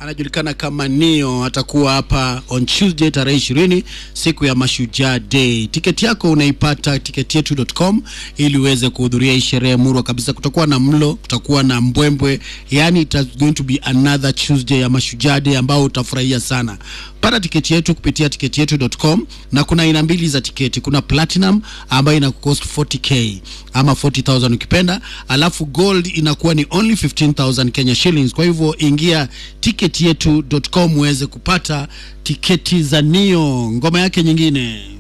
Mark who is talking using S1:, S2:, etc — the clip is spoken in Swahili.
S1: anajulikana kama Nio atakuwa hapa on Tuesday tarehe ishirini siku ya Mashujaa Day. Tiketi yako unaipata tiketi yetu.com ili uweze kuhudhuria hii sherehe murwa kabisa. Kutakuwa na mlo, kutakuwa na mbwembwe, yani it is going to be another Tuesday ya Mashujaa Day ambao utafurahia sana. Pata tiketi yetu kupitia tiketi yetu.com, na kuna aina mbili za tiketi. Kuna platinum ambayo ina cost 40k ama 40000 ukipenda, alafu gold inakuwa ni only 15000 Kenya shillings. Kwa hivyo ingia tiketi yetu.com uweze kupata tiketi za Nio, ngoma yake nyingine